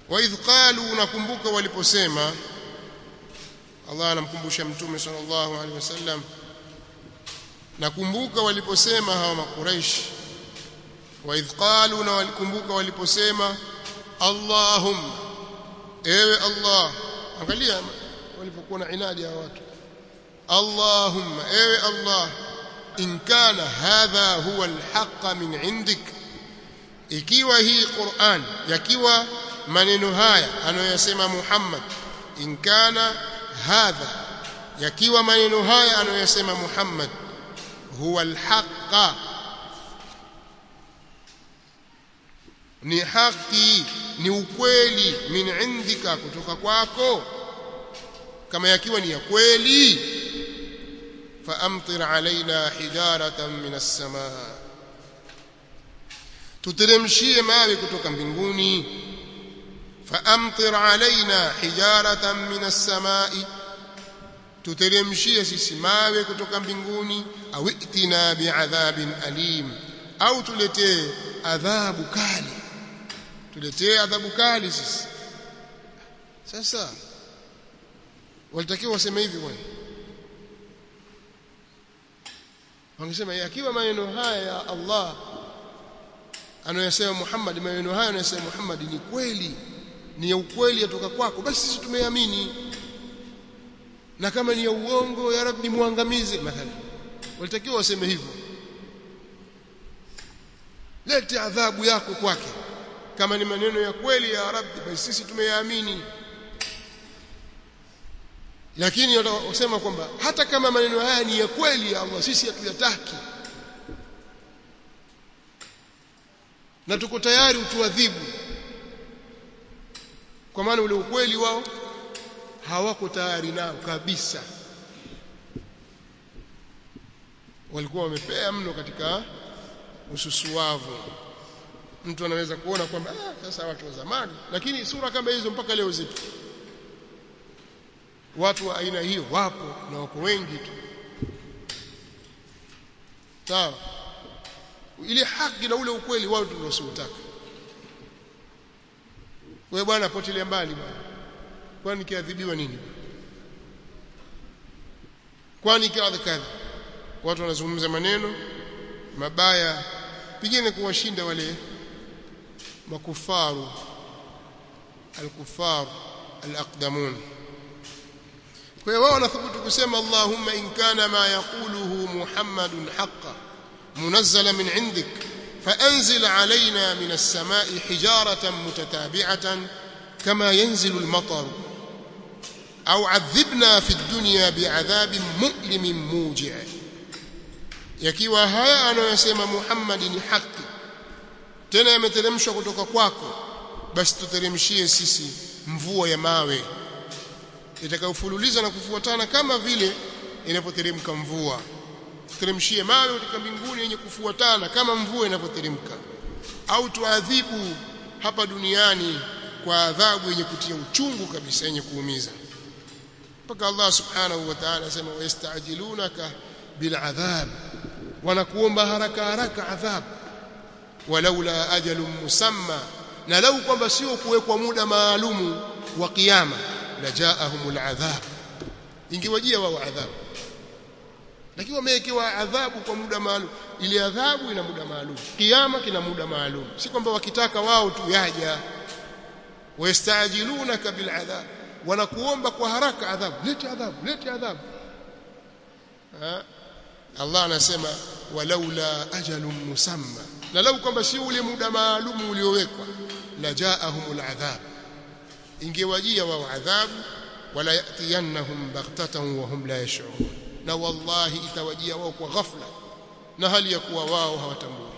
wa idh qalu nakumbuka waliposema Allah anamkumbusha mtume sallallahu alaihi wasallam nakumbuka waliposema hawa makuraish wa idh qalu na walikumbuka waliposema Allahumma ewe Allah angalia walipokuwa na inadi ya watu Allahumma ewe Allah in kana hadha huwa alhaq min indik ikiwa hii Qur'an yakiwa maneno haya anayosema Muhammad in kana hadha yakiwa maneno haya anayosema Muhammad huwa alhaq ni haki ni ukweli min indika kutoka kwako kama yakiwa ni ya kweli faamtir alaina hijaratan min as-samaa tuteremshie mawe kutoka mbinguni faamtir alaina hijaratan min as-samaa tuteremshie sisi mawe kutoka mbinguni au itina bi'adhabin alim au tuletee adhabu kali tuletee adhabu kali sisi sasa walitakiwa waseme hivi bwana wangesema yakiwa maneno haya ya Allah anayosema Muhammad maneno haya anayosema Muhammad ni kweli ni ya ukweli yatoka kwako basi sisi tumeamini na kama ni ya uongo ya rabbi muangamize mathalan walitakiwa waseme hivyo lete adhabu yako kwake kama ni maneno ya kweli ya rabbi basi sisi tumeyaamini lakini wasema kwamba hata kama maneno haya ni ya kweli ya Allah sisi hatuyataki na tuko tayari utuadhibu kwa maana ule ukweli wao hawako tayari nao kabisa walikuwa wamepea mno katika ususuavu mtu anaweza kuona kwamba ah, sasa watu wa zamani lakini sura kama hizo mpaka leo zipo watu wa aina hiyo wapo na wako wengi tu sawa ile haki na ule ukweli wao tunasiutaka wewe bwana potelea mbali bwana kwani kiadhibiwa nini kwani kadha kadha watu wanazungumza maneno mabaya pigine kuwashinda wale makufaru alkufar alaqdamun kwa hiyo wao wanathubutu kusema Allahumma in kana ma yaquluhu Muhammadun haqqan munazzala min indik فأنزل علينا من السماء حجارة متتابعة كما ينزل المطر أو عذبنا في الدنيا بعذاب مؤلم موجع yakiwa haya anayosema Muhammad ni haki tena yameteremshwa kutoka kwako basi tuteremshie sisi mvua ya mawe itakayofululiza na kufuatana kama vile inapoteremka mvua teremshie mawe kutoka mbinguni yenye kufuatana kama mvua inapoteremka au tuadhibu hapa duniani kwa adhabu yenye kutia uchungu kabisa yenye kuumiza mpaka Allah subhanahu wa ta'ala asema wayastajilunaka bil'adhab wanakuomba haraka haraka adhab walaula ajalun musamma na lau kwamba sio kuwekwa muda maalumu wa kiyama lajaahumul adhab ingewajia wao adhabu lakini wamewekewa adhabu kwa muda maalum ile adhabu ina muda maalum kiyama kina muda maalum si kwamba wakitaka wao tu yaja wayastajilunaka bil adhab wanakuomba kwa haraka adhabu lete adhabu lete adhabu ha? Allah anasema walaula ajalun musamma na lau kwamba si ule muda maalum uliowekwa la jaahumul adhab ingewajia wao adhabu wala yatiyannahum baghtatan wa hum la yash'urun na wallahi itawajia wao kwa ghafla na hali ya kuwa wao hawatambui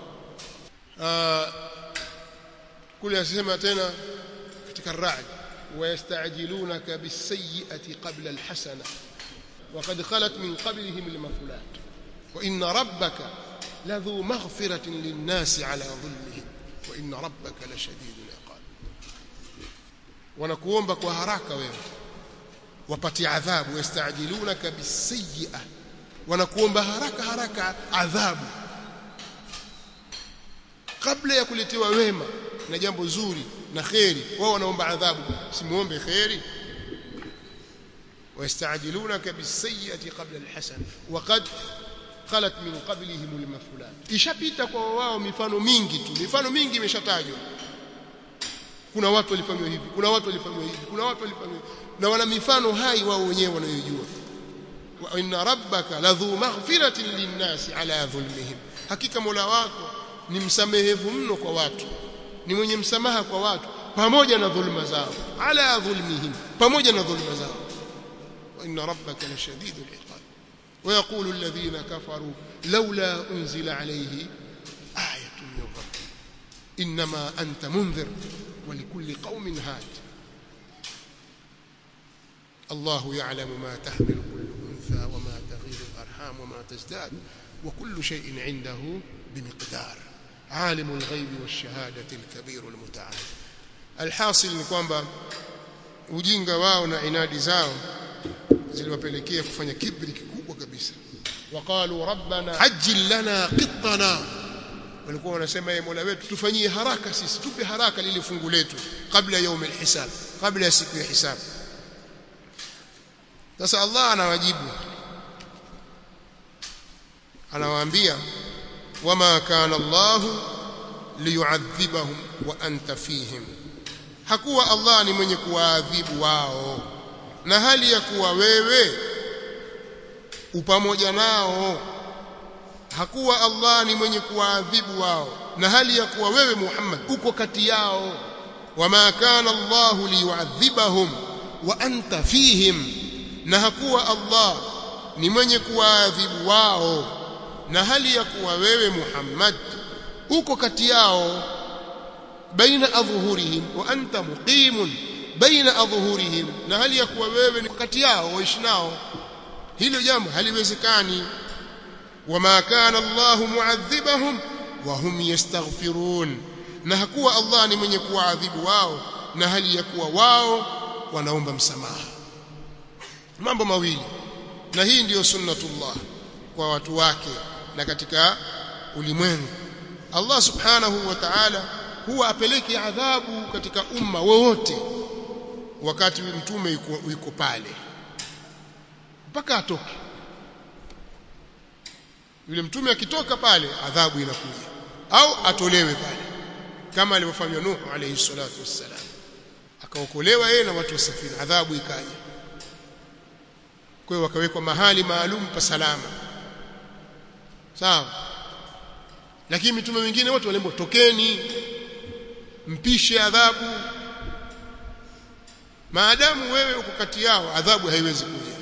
kule asema tena katika ra'd ويستعجلونك بالسيئة قبل الحسنة وقد خلت من قبلهم المثلات وإن ربك لذو مغفرة للناس على ظلمهم وإن ربك لشديد العقاب ونكوomba kwa haraka wewe wapati adhabu yastajilunaka bisayyi'a wanakuomba haraka haraka adhabu kabla ya kuletewa wema na jambo zuri na kheri wao wanaomba adhabu simuombe kheri ويستعجلونك بالسيئة قبل الحسنة وقد خلت من قبلهم المثلات ishapita kwa wao mifano mingi tu mifano mingi imeshatajwa kuna watu walifanywa hivi kuna watu walifanywa hivi kuna watu walifanywa na wana mifano hai wao wenyewe wanayojua wa inna rabbaka ladhu maghfiratin linnasi ala dhulmihim hakika mola wako ni msamehevu mno kwa watu ni mwenye msamaha kwa watu pamoja na dhulma zao ala dhulmihim pamoja na dhulma zao wa inna rabbaka lashadidul iqab ويقول الذين كفروا لولا أنزل عليه آية من ربه إنما أنت منذر ولكل قوم هاد الله يعلم ما تحمل كل أنثى وما تغير الأرحام وما تزداد وكل شيء عنده بمقدار عالم الغيب والشهادة الكبير المتعال الحاصل ni kwamba ujinga wao na inadi zao ziliwapelekea kufanya kibri kikubwa kabisa waqalu rabbana ajil lana qittana walikuwa wanasema yeye Mola wetu tufanyie haraka sisi tupe haraka lile fungu letu kabla yaum alhisab kabla ya siku ya hisab sasa Allah anawajibu anawaambia wama kana Allah liyuadhibahum wa anta fihim hakuwa Allah ni mwenye kuwaadhibu wao na hali ya kuwa wewe upamoja nao hakuwa Allah ni mwenye kuwaadhibu wao na hali ya kuwa wewe Muhammad uko kati yao wama kana Allah liyuadhibahum wa anta fihim na hakuwa Allah ni mwenye kuwaadhibu wao na hali ya kuwa wewe Muhammad uko kati yao baina adhuhurihim wa anta muqimun baina adhuhurihim na hali ya kuwa wewe ni kati yao waishi nao hilo jambo haliwezekani wama kana Allah muadhibahum wa hum yastaghfirun na hakuwa Allah ni mwenye kuwaadhibu wao na hali ya kuwa wao wanaomba msamaha mambo mawili na hii ndiyo sunnatullah kwa watu wake na katika ulimwengu Allah subhanahu wa ta'ala huwa apeleke adhabu katika umma wowote wakati mtume yuko, yuko pale mpaka atoke yule mtume akitoka pale adhabu inakuja au atolewe pale kama alivyofanywa Nuh alayhi salatu wassalam akaokolewa yeye na watu wasafiri adhabu ikaja kwa hiyo wakawekwa mahali maalum pa salama sawa lakini mitume wengine wote walembo tokeni mpishe adhabu maadamu wewe uko kati yao adhabu haiwezi kuja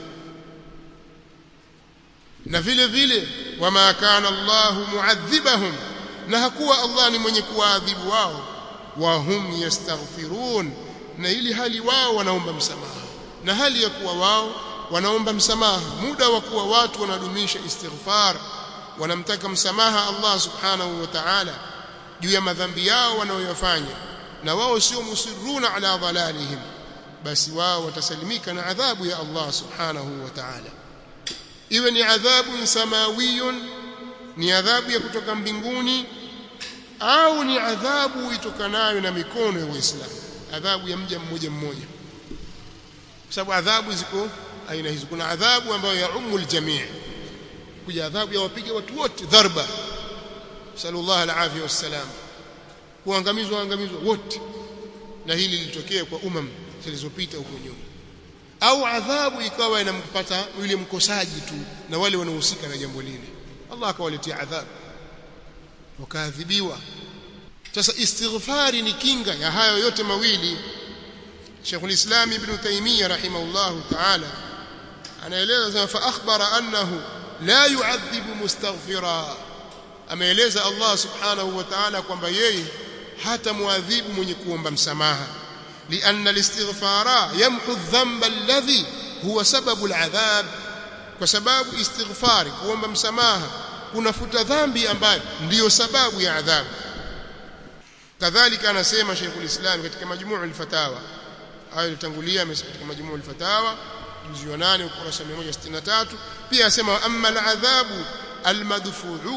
na vile vile wama kana Allah muadhibahum na hakuwa Allah ni mwenye kuwaadhibu wao wa hum yastaghfirun na ili hali wao wanaomba msamaha na hali ya kuwa wao wanaomba msamaha muda wa kuwa watu wanadumisha istighfar wanamtaka msamaha Allah subhanahu wa ta'ala juu ya madhambi yao wanayoyafanya na wao sio musirruna ala dhalalihim basi wao watasalimika na adhabu ya Allah subhanahu wa ta'ala iwe ni adhabu samawiyun ni adhabu ya kutoka mbinguni au ni adhabu itokanayo na mikono ya Waislamu adhabu ya mja mmoja mmoja kwa sababu adhabu ziko aina hizo kuna adhabu ambayo ya umul jamii kuja adhabu ya wapiga watu wote dharba sallallahu alaihi wasallam kuangamizwa angamizwa wote na hili lilitokea kwa umam zilizopita huko nyuma au adhabu ikawa inampata yule mkosaji tu na wale wanaohusika na jambo lile Allah akawaletea adhabu wakaadhibiwa sasa istighfari ni kinga ya hayo yote mawili Sheikh al-Islam Ibn Taymiyyah rahimahullah ta'ala anaeleza fa akhbara annahu la yu'adhibu mustaghfira ameeleza Allah subhanahu wa ta'ala kwamba yeye hata muadhibu mwenye kuomba msamaha لأن الاستغفار يمحو الذنب الذي هو سبب العذاب وسبب استغفار kuomba msamaha kunafuta dhambi ambayo ndiyo sababu ya adhabu kadhalika anasema Sheikhul Islam katika majmuu al-fatawa hayo ilitangulia katika majmuu al-fatawa juzu ya 8 ukurasa 163 pia asema amma al-adhabu al-madfu'u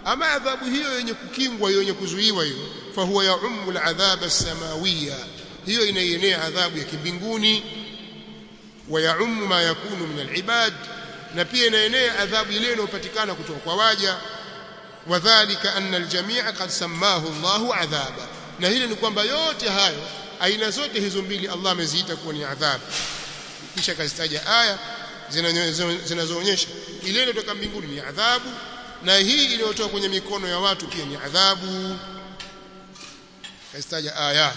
ama adhabu hiyo yenye kukingwa hiyo yenye kuzuiwa hiyo fahuwa yaummu aladhab as-samawiyya hiyo inaienea adhabu ya kimbinguni wa yaummu ma yakunu min alibad na pia inaenea adhabu ile inayopatikana kutoka kwa waja wadhālika anna aljamī'a qad sammahu Allahu adhaba na hili ni kwamba yote hayo aina zote hizo mbili Allah ameziita kuwa ni adhabu kisha kazitaja aya zinazoonyesha ile inayotoka mbinguni ni adhabu na hii iliyotoka kwenye mikono ya watu pia ni adhabu kazitaja aya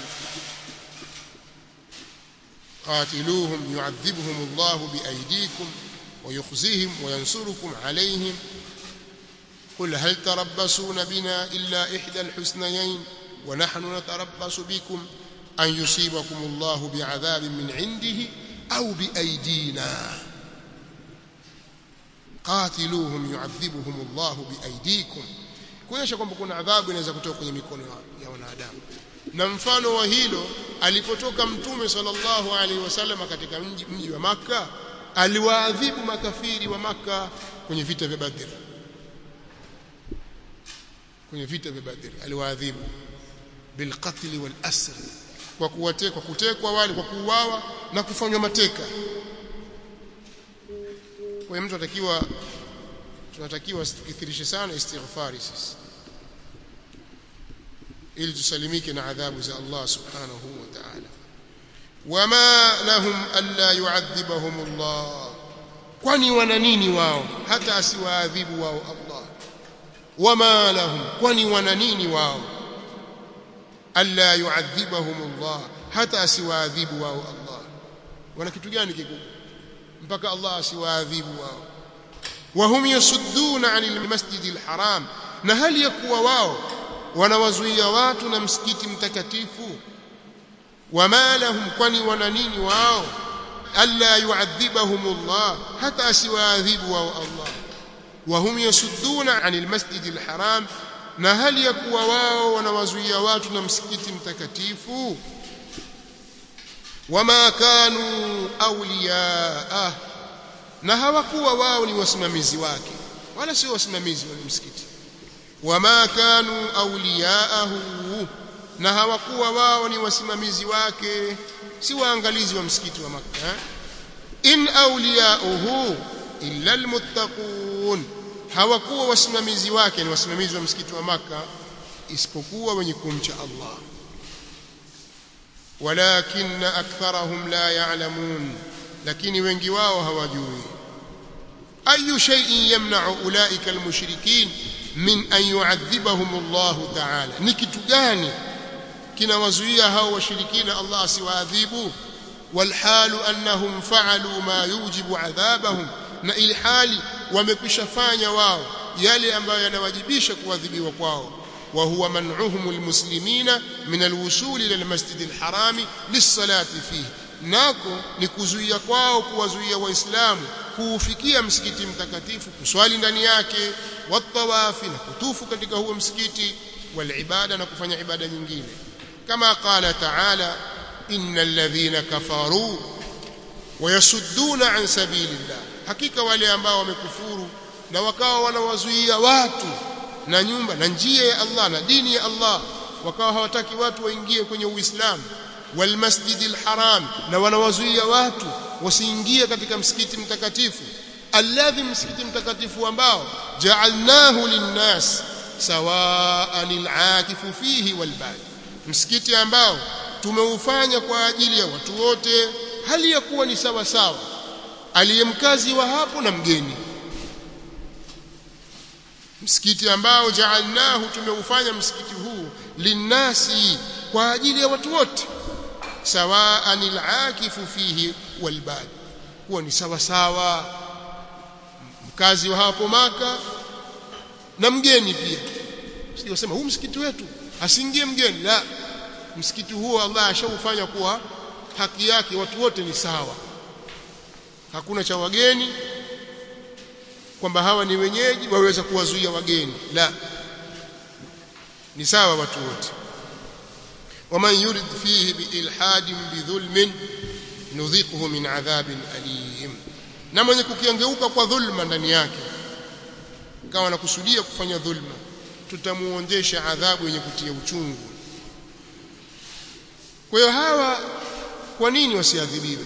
قاتلوهم يعذبهم الله بأيديكم ويخزيهم وينصركم عليهم قل هل تربصون بنا إلا إحدى الحسنيين ونحن نتربص بكم أن يصيبكم الله بعذاب من عنده أو بأيدينا قاتلوهم يعذبهم الله بأيديكم kuonyesha kwamba kuna adhabu inaweza kutoka kwenye mikono ya wanadamu na mfano wa hilo alipotoka mtume sallallahu alaihi wasallam katika mji, mji wa maka aliwaadhibu makafiri wa maka kwenye vita vya Badr kwenye vita vya Badr aliwaadhibu bilqatl wal asr kwa kuwatekwa kutekwa wale kwa kuuawa na kufanywa mateka kwa hiyo mtu atakiwa tunatakiwa tukithirishe sana istighfari sisi ili tusalimike na adhabu za Allah subhanahu wa ta'ala wama lahum alla yu'adhibahum Allah kwani wana nini wao hata asiwaadhibu wao Allah wama lahum kwani wana nini wao alla yu'adhibahum Allah hata asiwaadhibu wao Allah wana kitu gani kikubwa mpaka Allah asiwaadhibu wao wahum yasudduna 'anil masjidil haram na hali ya kuwa wao wanawazuia watu na msikiti mtakatifu wama lahum kwani wana nini wao alla yu'adhibahum Allah hata asiwaadhibu wao Allah wahum yasudduna 'anil masjidil haram na hali ya kuwa wao wanawazuia watu na msikiti mtakatifu wama kanu awliyaa na hawakuwa wao ni wasimamizi wake wala sio wasimamizi wa msikiti wama kanu awliyaahu na hawakuwa wao ni wasimamizi wake si waangalizi wa msikiti wa Makka in awliyauhu illa almuttaqun hawakuwa wasimamizi wake ni wasimamizi wa msikiti wa Makka isipokuwa wenye kumcha Allah walakin aktharahum la ya'lamun lakini wengi wao hawajui ayu shay'in yamna'u ulaika almushrikin min an yu'adhibahum Allah ta'ala ni kitu gani kinawazuia hao washirikina Allah asiwaadhibu walhalu annahum fa'alu ma yujibu adhabahum na ilhali wamekwishafanya wao yale ambayo yanawajibisha kuadhibiwa kwao wa huwa man'uhum almuslimina min alwusul ila almasjid alharam lis-salati fihi nako ni kuzuia kwao kuwazuia waislamu kuufikia msikiti mtakatifu kuswali ndani yake watawafi na kutufu katika huo msikiti walibada na kufanya ibada nyingine kama qala taala innal ladhina kafaru wayasudduna an sabilillah hakika wale ambao wamekufuru na wakawa wanawazuia watu na nyumba na njia ya Allah na dini ya Allah wakawa hawataki watu waingie kwenye uislamu والمسجد الحرام na wanawazuia watu wasiingie katika msikiti mtakatifu alladhi msikiti mtakatifu ambao ja'alnahu linnas sawa'an al'akifu fihi walbad msikiti ambao tumeufanya kwa ajili ya watu wote hali ya kuwa ni sawa sawa aliyemkazi wa hapo na mgeni msikiti ambao ja'alnahu tumeufanya msikiti huu linnasi kwa ajili ya watu wote sawaan al-akifu fihi walbad huwa ni sawa sawa mkazi wa hapo maka na mgeni pia sio sema huu msikiti wetu asiingie mgeni la msikiti huo Allah ashaufanya kuwa haki yake watu wote ni sawa hakuna cha wageni kwamba hawa ni wenyeji waweza kuwazuia wageni la ni sawa watu wote ومن يرد فيه بإلحاد بظلم نذيقه من عذاب أليم na mwenye kukengeuka kwa dhulma ndani yake kama anakusudia kufanya dhulma tutamuonjesha adhabu yenye kutia uchungu kwa hiyo hawa kwa nini wasiadhibiwe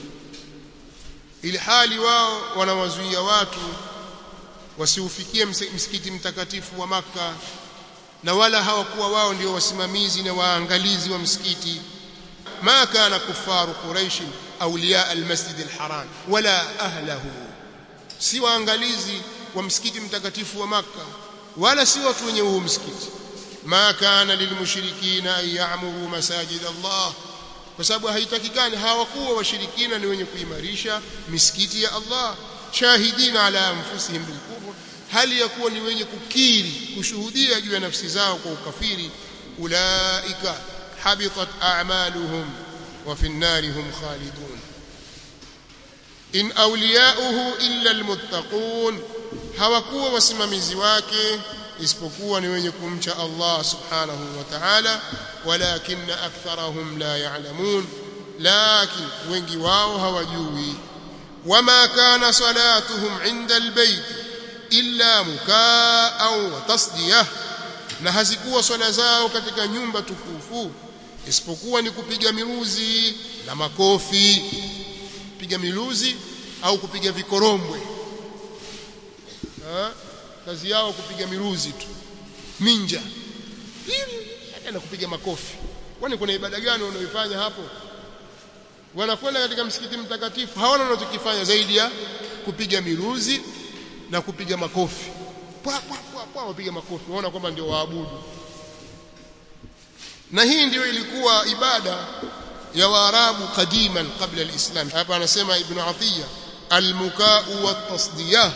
ili hali wao wanawazuia watu wasiufikie msikiti mtakatifu wa maka na wala hawakuwa wao ndio wasimamizi na waangalizi wa msikiti ma kana kufaru quraish awliya almasjid alharam wala ahlahu si waangalizi wa msikiti mtakatifu wa maka wala si watu wenye huu msikiti ma kana lilmushrikina an ya'muru masajid Allah kwa sababu haitakikani hawakuwa washirikina ni wenye kuimarisha misikiti ya Allah shahidina ala anfusihim bilkufr hali ya kuwa ni wenye kukiri kushuhudia juu ya nafsi zao kwa ukafiri ulaika habitat a'maluhum wa fi an-nari hum khalidun in awliya'uhu illa almuttaqun hawakuwa wasimamizi wake isipokuwa ni wenye kumcha Allah subhanahu wa ta'ala walakinna aktharahum la ya'lamun lakin wengi wao hawajui wama kana salatuhum 'inda albayt illa mukaa wa tasdiyah na hazikuwa swala zao katika nyumba tukufu isipokuwa ni kupiga miruzi na makofi piga miluzi au kupiga vikorombwe ha? kazi yao kupiga miruzi tu minja na kupiga makofi kwani kuna ibada gani wanaoifanya hapo wanakwenda katika msikiti mtakatifu hawana wanachokifanya zaidi ya kupiga miruzi na kupiga makofi pwa pwa pwa pwa wapiga makofi waona kwamba ndio waabudu na hii ndio ilikuwa ibada ya waarabu qadiman qabla alislam hapa anasema ibn atiya almukau watasdiyah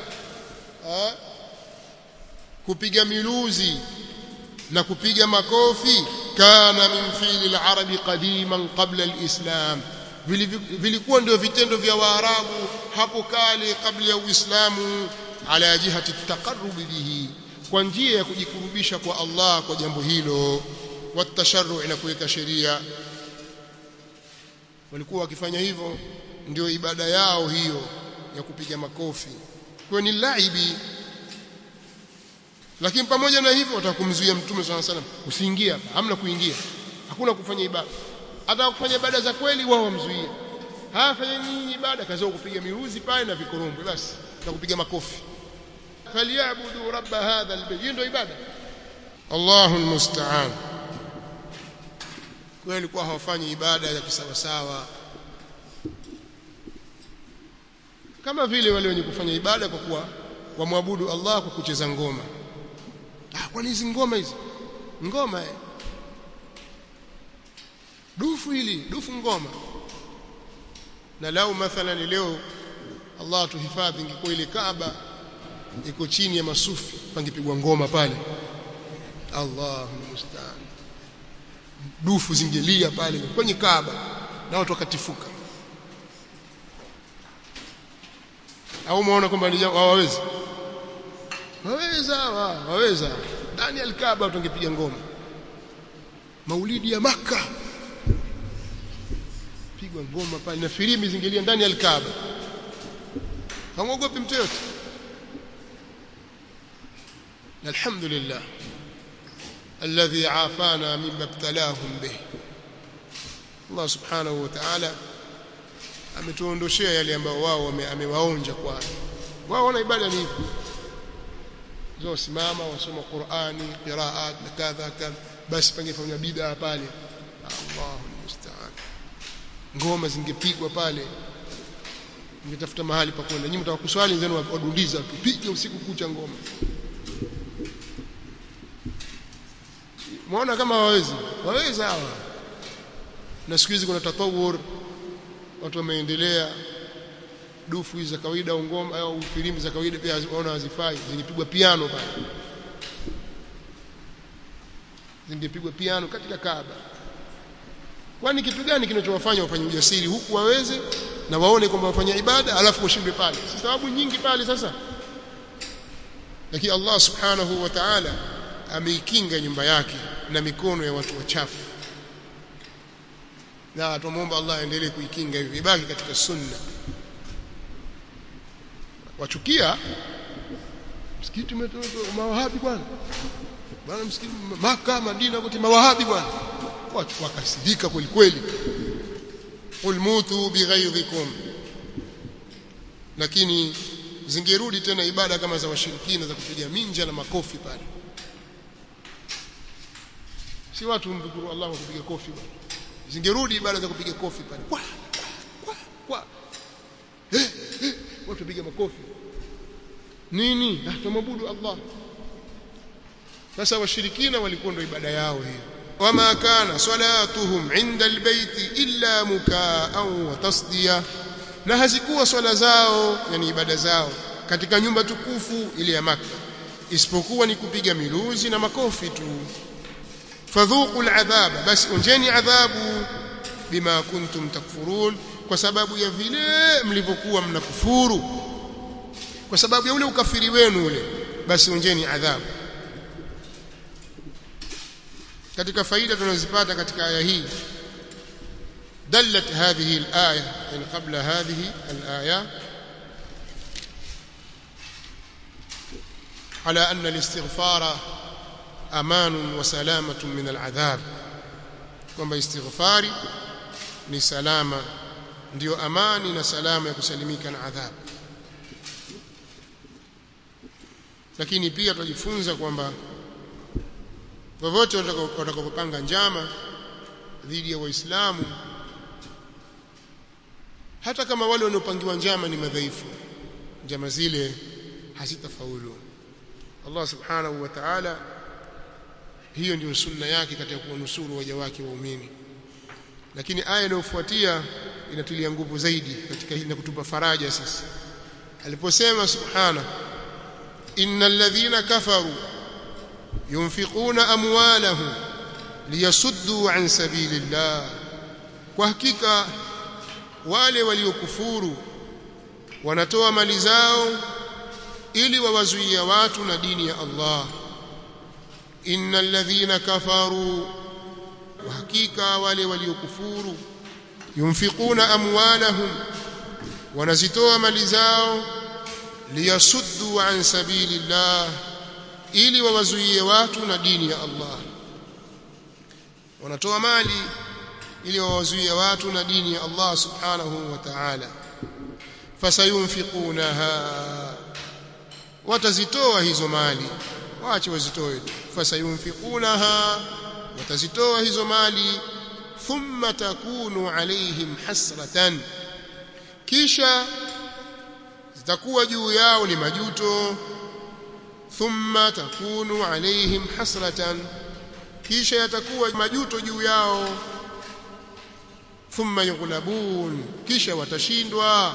kupiga miluzi na kupiga makofi kana min fi'li al-arabi qadiman qabla al-islam vilikuwa ndio vitendo vya waarabu hapo kale kabla ya uislamu ala jihati taqarrub bihi kwa njia ya kujikurubisha kwa Allah kwa jambo hilo watasharru na kuweka sheria walikuwa wakifanya hivyo ndio ibada yao hiyo ya kupiga makofi kwa ni laibi lakini pamoja na hivyo watakumzuia mtume swalla salam usiingie hapa hamna kuingia hakuna kufanya ibada hata kufanya ibada za kweli wao wamzuia hafanya nini ibada kazi kupiga miruzi pale na vikorombwe basi na kupiga makofi falyabudu rabb hadha albayt ndio ibada Allahu almusta'an kweli kwa hawafanyi ibada ya kisawasawa kama vile wale wenye kufanya ibada kwa kuwa wamwabudu Allah kwa kucheza ngoma ah kwani hizi ngoma hizi ngoma eh dufu hili dufu ngoma na lau mathalan leo Allah tuhifadhi ingekuwa ile Kaaba iko chini ya masufi pangepigwa ngoma pale Allahu musta'an dufu zingelia pale kwenye Kaaba na watu wakatifuka au umeona kwamba hawawezi waweza waweza ndani ya Kaaba tungepiga ngoma maulidi ya maka pigwa ngoma pale na filimbi zingelia ndani ya Kaaba hamuogopi mtu yote alhamdulillah alladhi afana mimma ibtalahum bih Allah subhanahu wa ta'ala ametuondoshea yale ambayo wao amewaonja kwa wao wana ibada ni hivi zao simama wasoma Qur'ani qiraat na kadha kadha basi pangefanya bid'a pale Allahu musta'an ngoma zingepigwa pale ngetafuta mahali pa kwenda nyinyi mtakuswali zenu wadundiza tupige usiku kucha ngoma muona kama wawezi waweza hawa na siku hizi kuna tatawur watu wameendelea dufu hizi za kawaida au ngoma au filimbi za kawaida pia waona hazifai zingepigwa piano pale zingepigwa piano katika Kaaba kwani kitu gani kinachowafanya wafanye ujasiri huku waweze na waone kwamba wafanya ibada alafu washindwe pale si sababu nyingi pale sasa lakini Allah subhanahu wa ta'ala ameikinga nyumba yake na mikono ya watu wachafu na tumuomba Allah aendelee kuikinga hivi ibaki katika sunna wachukia msikiti umetoka mawahabi bwana bwana msikiti maka madina kote mawahabi bwana watu wakasirika kweli kweli qul mutu bighaidhikum lakini zingerudi tena ibada kama za washirikina za kupiga minja na makofi pale si watu mdhukuru Allah kupiga kofi bwana zingerudi ibada za kupiga kofi pale kwa kwa kwa eh, eh, watu piga makofi nini ah tumwabudu Allah sasa washirikina walikuwa ndio ibada yao hiyo wama kana salatuhum inda albayti illa mukaan wa tasdiya na hazikuwa swala zao yani ibada zao katika nyumba tukufu ile ya Makka isipokuwa ni kupiga miluzi na makofi tu fadhuqul adhaba basi onjeni adhabu bima kuntum takfurun kwa sababu ya vile mlivyokuwa mnakufuru kwa sababu ya ule ukafiri wenu ule basi onjeni adhabu katika faida tunazipata katika aya hii دلت هذه الآية يعني قبل هذه الآية على أن الاستغفار أمان وسلامة من العذاب kwamba istighfari ni salama ndio amani na salama ya kusalimika na adhabu lakini pia tujifunza kwamba wowote watakapopanga njama dhidi ya waislamu hata kama wale wanaopangiwa njama ni madhaifu njama zile hazitafaulu Allah subhanahu wa ta'ala hiyo ndio sunna yake katika kuwanusuru waja wake waumini lakini aya inayofuatia inatulia nguvu zaidi katika hili na kutupa faraja sisi aliposema subhana innal ladhina kafaru yunfiquna amwalahum liyasuddu an sabilillah kwa hakika wale waliokufuru wanatoa mali zao ili wawazuia watu na dini ya Allah innal ladhina kafaru hakika wale waliokufuru yunfiquna amwalahum wanazitoa mali zao liyasuddu an sabilillah ili wawazuie watu na dini ya Allah wanatoa mali ili wawazuie watu na dini ya Allah subhanahu wa ta'ala fasayunfiqunaha watazitoa hizo mali waache wazitoe tu fasayunfiqunaha watazitoa hizo mali thumma takunu alaihim hasratan kisha zitakuwa juu yao ni majuto thumma takunu alaihim hasratan kisha yatakuwa majuto juu yao thumma yughlabun kisha watashindwa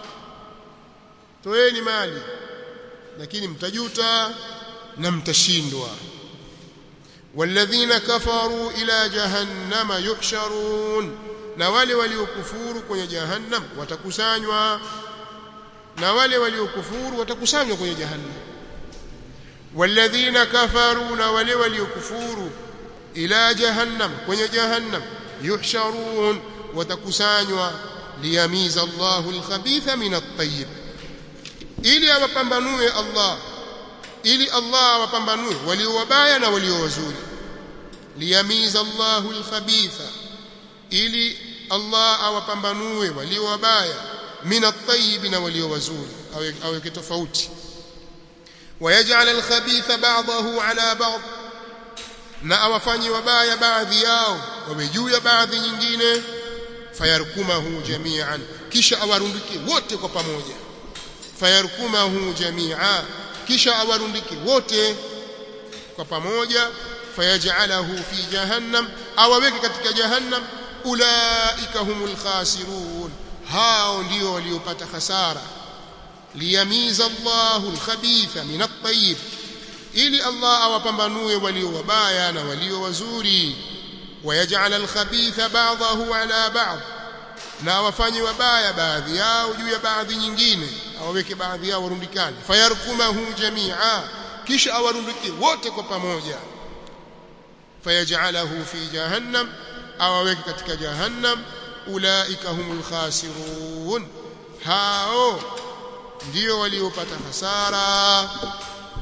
toeni mali lakini mtajuta na mtashindwa walladhina kafaru ila jahannama yuhsharun na wale waliokufuru kwenye jahannam watakusanywa na wale waliokufuru watakusanywa kwenye jahannam walladhina kafaru na wale waliokufuru ila jahannam kwenye jahannam yuhsharun watakusanywa liyamiza Allahu al-khabitha min at-tayyib ili awapambanue Allah ili Allah awapambanue walio wabaya na walio wazuri liyamiza Allahu al-khabitha ili Allah awapambanue walio wabaya min at-tayyib na walio wazuri aweke tofauti ويجعل الخبيث بعضه على بعض na awafanye wabaya baadhi yao wawe juu ya baadhi nyingine fayarkumahu jami'an kisha awarundike wote kwa pamoja fayarkumahu jami'a kisha awarundike wote kwa pamoja fayaj'alahu fi jahannam awaweke katika jahannam ulaika humul khasirun hao ndio waliopata hasara liyamiza Allahu al-khabitha min at-tayyib ili Allah awapambanue walio wabaya na walio wazuri wayaj'al al-khabitha ba'dahu ala ba'd na awafanye wabaya baadhi yao juu ya baadhi nyingine awaweke baadhi yao warundikane fayarkumahu jami'a kisha awarundike wote kwa pamoja fayaj'alahu fi jahannam awaweke katika jahannam ulaika humul khasirun hao ndio waliopata hasara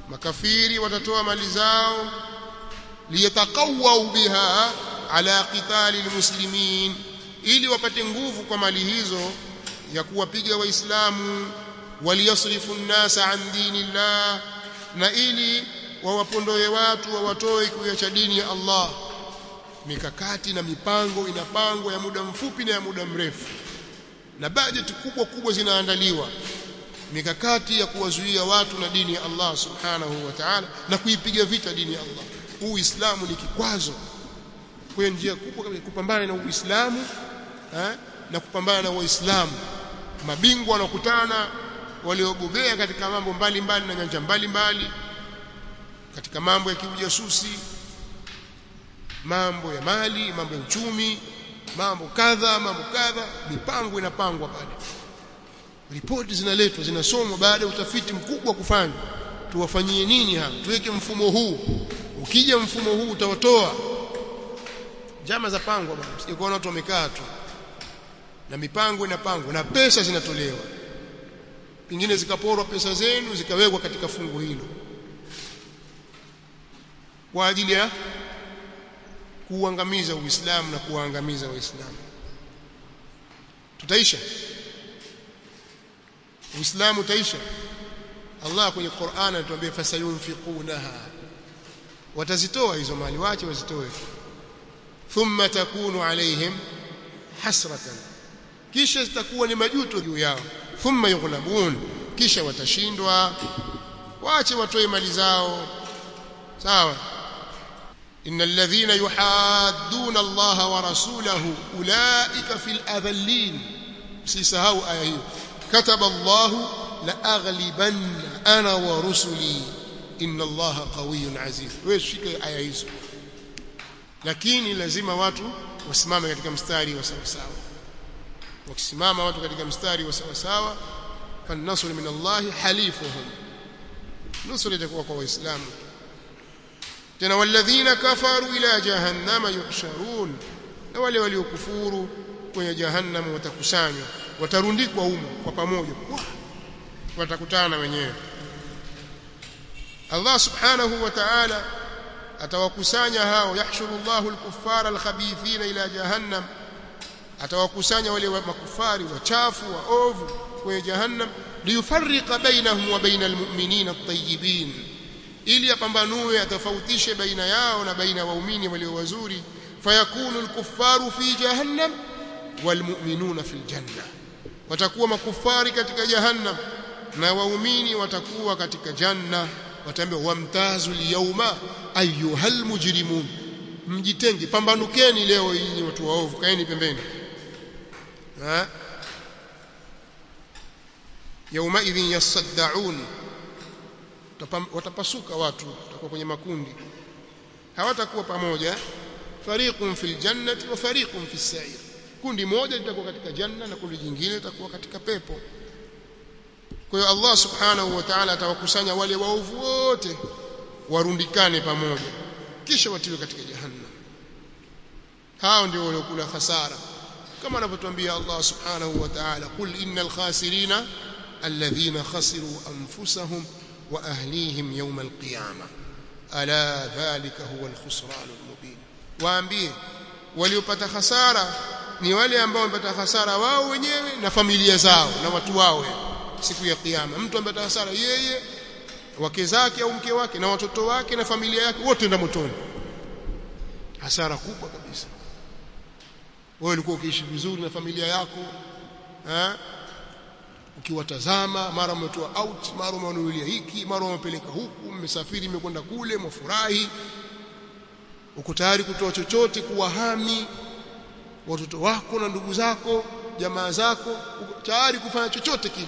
makafiri watatoa mali zao liyataqawwau biha ala qitali almuslimin ili wapate nguvu kwa mali hizo ya kuwapiga waislamu waliyasrifu nnasa an dinillah na ili wawapondoe watu wawatoe kuiacha dini ya Allah mikakati na mipango inapangwa ya muda mfupi na ya muda mrefu na bajeti kubwa kubwa zinaandaliwa mikakati ya kuwazuia watu na dini ya Allah subhanahu wa ta'ala na kuipiga vita dini ya Allah uislamu ni kikwazo kwa njia kubwa kupambana na uislamu eh, na kupambana na waislamu mabingwa wanakutana waliobobea katika mambo mbalimbali na nyanja mbalimbali katika mambo ya kiujasusi mambo ya mali mambo ya uchumi mambo kadha mambo kadha mipango inapangwa pale ripoti zinaletwa zinasomwa baada ya utafiti mkubwa kufanywa tuwafanyie nini hapa tuweke mfumo huu ukija mfumo huu utawatoa jama za pangwa bwana sikuona watu wamekaa tu na mipango inapangwa na pesa zinatolewa pengine zikaporwa pesa zenu zikawekwa katika fungu hilo kwa ajili ya kuuangamiza Uislamu na kuwaangamiza Waislamu tutaisha Uislamu utaisha Allah kwenye Qur'an anatuambia fasayunfiqunaha watazitoa hizo mali wache wazitoe thumma takunu alaihim hasratan kisha zitakuwa ni majuto juu yao thumma yughlabun kisha watashindwa waache watoe mali zao sawa innal ladhina yuhadduna Allah wa rasulahu ulaika fil adhallin msisahau aya hiyo kataba Allah la aghlibanna ana wa rusuli inna Allah qawiyyun aziz wewe shike aya hizo lakini lazima watu wasimame katika mstari wa sawa sawa wakisimama watu katika mstari wa sawa sawa فالنصر من الله حليفهم نصر itakuwa kwa waislamu tena walladhina kafaru ila jahannama yuhsharun na wale waliokufuru kwenye jahannam watakusanywa watarundikwa humo kwa pamoja watakutana wenyewe Allah subhanahu wa ta'ala atawakusanya hao yahshuru Allahu al-kuffara al-khabithina ila jahannam atawakusanya wale makufari wachafu waovu kwenye jahannam liyufarriqa bainahum wa bainal mu'minina at-tayyibin ili apambanue atofautishe baina yao na baina ya waumini walio wazuri fayakunu al-kuffaru fi jahannam walmu'minuna fil janna watakuwa makufari katika jahannam na waumini watakuwa katika janna wataambiwa wamtazu al-yawma ayyuhal mujrimun mjitenge pambanukeni leo nyinyi watu waovu kaeni pembeni ha yauma idhin yasaddaun watapasuka watu watakuwa kwenye makundi hawatakuwa pamoja fariqun fil jannati wa fariqun fis sa'ir kundi moja litakuwa katika janna na kundi jingine litakuwa katika pepo kwa hiyo Allah subhanahu wa ta'ala atawakusanya wale waovu wote warundikane pamoja kisha watiwe katika jahannam hao ndio waliokula hasara kama anavyotuambia Allah subhanahu wa ta'ala qul innal khasirina alladhina khasiru anfusahum wa ahlihim yawm alqiyamah ala dhalika huwa alkhusran almubin waambie waliopata hasara ni wale ambao wamepata hasara wao wenyewe na familia zao na watu wao siku ya kiyama mtu amepata hasara yeye wake zake au mke wake na watoto wake na familia yake wote ndio motoni hasara kubwa kabisa wewe ulikuwa ukiishi vizuri na familia yako eh ukiwatazama mara umetoa out mara umewanunulia hiki mara umepeleka huku mmesafiri mmekwenda kule mfurahi uko tayari kutoa chochote kuwahami watoto wako na ndugu zako jamaa zako uko tayari kufanya chochote kile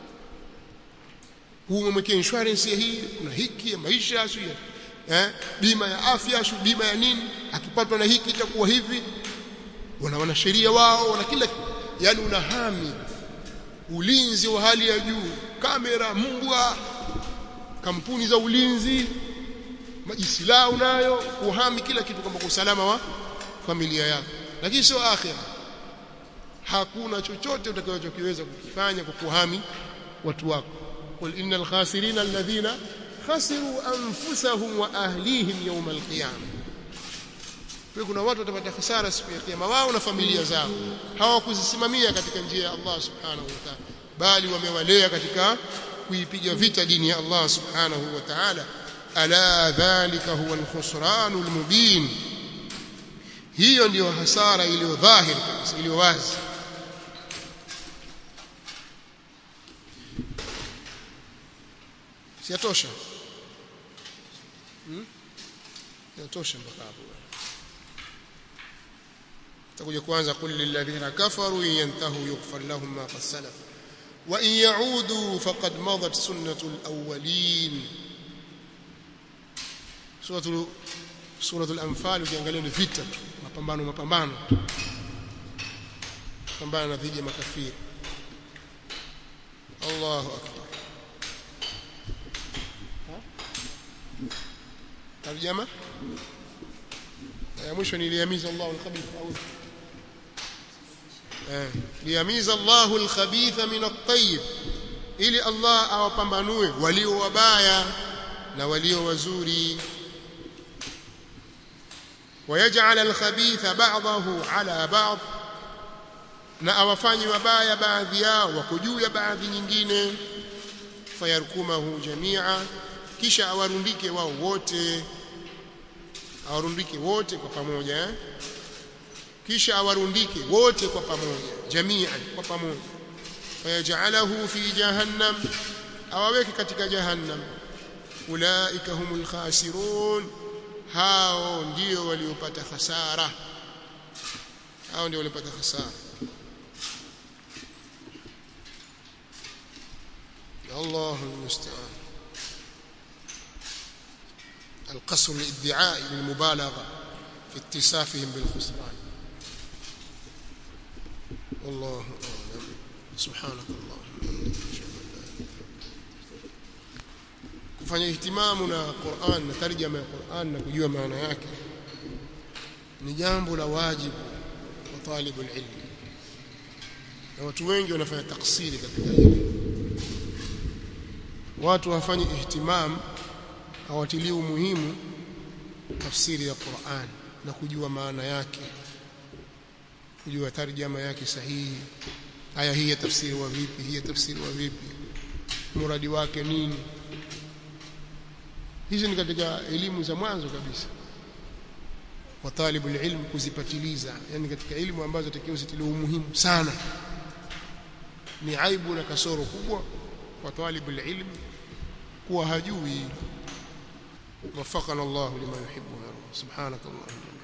huu umemwekea insurance ya hii kuna hiki ya maisha sio eh bima ya afya sio bima ya nini akipatwa na hiki itakuwa hivi wana wanasheria wao wana kila yani unahami ulinzi wa hali ya juu kamera mbwa kampuni za ulinzi majisilaha unayo kuhami kila kitu kwamba kwa usalama wa familia yako lakini sio akhira hakuna chochote utakachokiweza kukifanya kwa kuhami watu wako qul innal khasirina alladhina khasiru anfusahum wa ahlihim yawm alqiyama kwa kuna watu watapata hasara siku ya kiyama wao na familia zao hawakuzisimamia katika njia ya Allah subhanahu wa ta'ala bali wamewalea katika kuipiga vita dini ya Allah subhanahu wa ta'ala ala dhalika huwa alkhusranul mubin hiyo ndiyo hasara iliyo dhahiri kabisa iliyo wazi siyatosha hmm? yatosha mpaka hapo takuja kwanza qul lilladhina kafaru in yantahu yughfar lahum ma qad salaf wa in yaudu faqad madat sunnatul awwalin suratul suratul anfal ukiangalia ni vita mapambano mapambano pambana dhidi ya makafiri Allahu akbar tarjama ya mwisho ni liyamiza Allahu al-khabith au eh liyamiza Allahu al-khabitha min at-tayyib ili Allah awapambanue walio wabaya na walio wazuri ويجعل الخبيث بعضه على بعض na awafanyi wabaya baadhi yao wako juu ya baadhi nyingine fayarkumahu jamia kisha awarundike wao wote awarundike wote kwa pamoja eh? kisha awarundike wote kwa pamoja jamian kwa pamoja fayajalahu fi jahannam awaweke katika jahannam ulaika humul khasirun hao ndio waliopata hasara hao ndio waliopata hasara الله المستعان القصر الادعاء للمبالغة في اتسافهم بالخسران والله أعلم سبحانك اللهم kufanya ihtimamu na Qur'an na tarjama ya Qur'an na kujua maana yake ni jambo la wajibu kwa talibu ilmu na watu wengi wanafanya taksiri katika hili watu wafanye ihtimam hawatilii umuhimu tafsiri ya Qur'an na kujua maana yake kujua tarjama yake sahihi aya hii tafsiri wa vipi hii tafsiri wa vipi muradi wake nini hizi ni katika elimu za mwanzo kabisa kwa talibu ilmu kuzipatiliza yani katika elimu ambazo takiwa zitilie umuhimu sana ni aibu na kasoro kubwa kwa talibu ilmu kuwa hajui وفقنا الله لما يحب ويرضى سبحانك اللهم